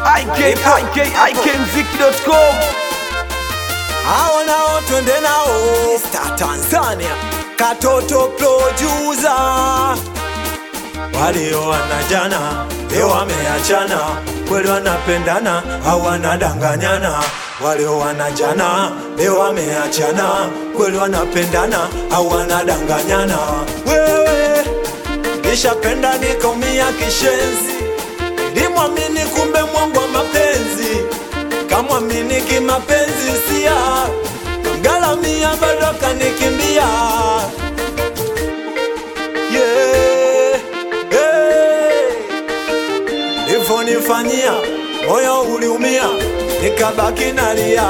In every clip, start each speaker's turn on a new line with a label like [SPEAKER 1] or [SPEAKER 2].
[SPEAKER 1] ikikmziki.com
[SPEAKER 2] hao nao twende nao Star Tanzania katoto producer walioana jana leo wameachana kweli wanapendana au wanadanganyana walioana jana leo wameachana kweli wanapendana au wanadanganyana wewe nishapenda nikaumia kishenzi nilimwamini kumbe mwangu wa mapenzi kamwamini kimapenzi sia kamgalamia bado kanikimbia yeah. hey. Ivonifanyia moyo uliumia, nikabaki nalia.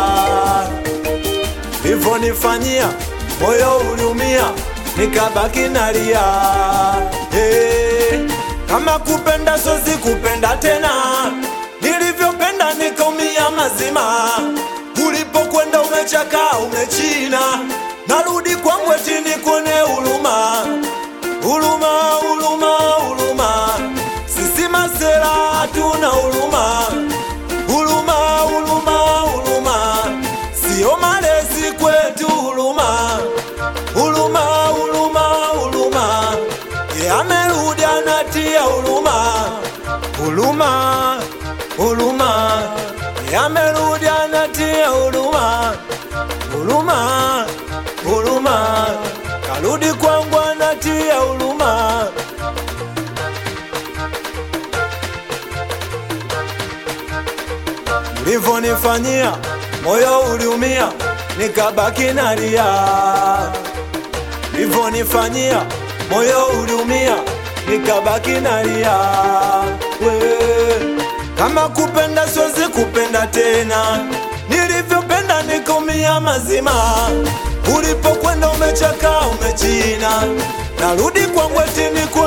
[SPEAKER 2] Ivonifanyia moyo uliumia, nikabaki nalia. Hey. Kama kupenda sozi kupenda tena, nilivyopenda nikaumia mazima. Ulipokwenda umechaka umechina, narudi kwangu eti nikuone huruma Huluma, huluma, huluma, sisi masela hatuna huluma. Huluma, huluma, huluma, sio malezi kwetu huluma. Huluma, huluma, huluma, ye amerudi anatia huluma. Huluma, huluma, ye amerudi anatia huluma. Huluma, huluma, karudi kwangu anatia huluma. Ulivyonifanyia moyo uliumia, nikabaki nalia. Ulivyonifanyia moyo uliumia, nikabaki nalia. We, kama kupenda siwezi kupenda tena, nilivyopenda nikaumia mazima. Ulipokwenda umechaka umechina, narudi kwangu eti nikuone